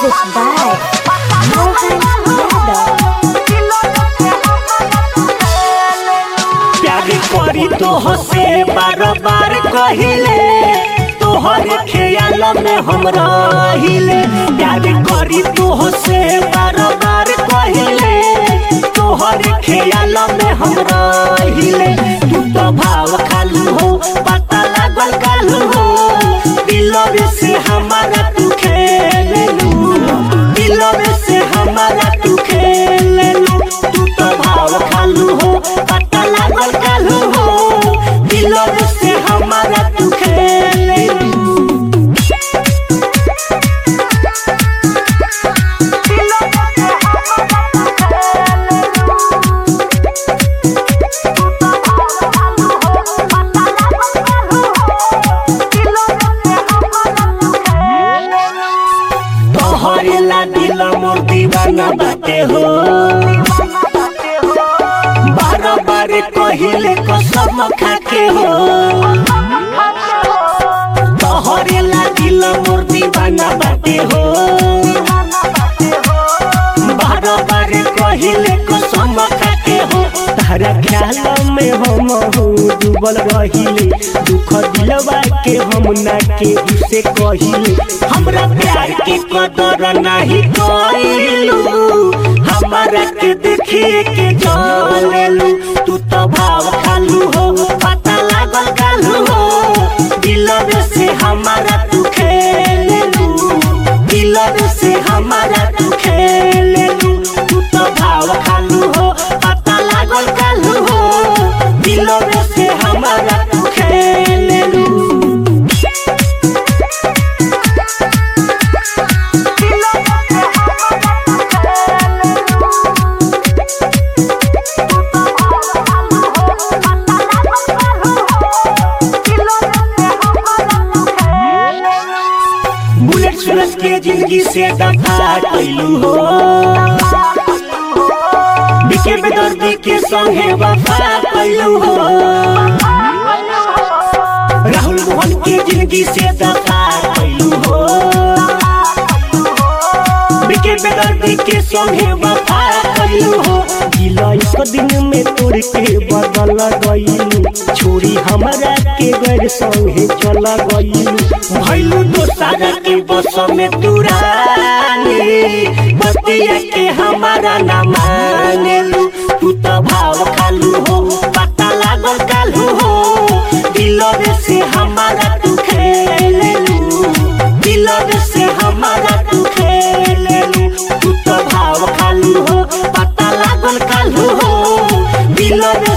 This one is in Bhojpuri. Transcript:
Music by Mohan Yadav. प्यार करी तो हसे बार बार कहिले तोहर ख्याल में हम रहिले प्यार करी तो हसे बार बार कहिले तोहर ख्याल में हम रहिले तू तो भाव खालू हो पता लागल कालू हो दिलवे से हमारा तू खेलू दिलवे से हमारा तू खेलू तू तो भाव खालू हो पता लागल कालू हो दिलवे से हमारा तू खेलू तोहरे ला दिल मोर दीवाना बाटे हो बार बार कहिले कसम खाके हो तोहरे ला दिल मोर दीवाना बाटे हो बार बार कहिले कसम खाके हो तारा ख्याल में हम हो डूबल रहिले दुख दिलवा के हम ना के उसे कहिले हमरा प्यार के कदर नहीं कइलू हमारा के देखिए के जलेलू तू तो भाव खालू हो पता लागल कालू हो दिलवे से हमारा तू खेलेलू दिलवे से हमारा तू खेलेलू तू तो भाव खालू हो पता लागल कालू हो दिलवे से हमारा तू खेलेलू बुलेट सूरज के जिंदगी से दफा कैलू हो बिके बेदर्दी के संगे वफा कैलू हो राहुल मोहन के जिंदगी से दफा कैलू हो बिके बेदर्दी के संगे वफा कैलू हो दिल एक दिन में तोड़ के बदल गईलू छोड़ी हमरा के गैर संगे चल गईलू भैलू दोसारा के बस में तुरानी बतिया के हमारा ना मानेलू तू तो भाव खालू हो पता लागल कालू हो दिलवे से हमारा तू खेलेलू दिलवे से हमारा तू खेलेलू तू तो भाव खालू हो पता लागल कालू हो दिलवे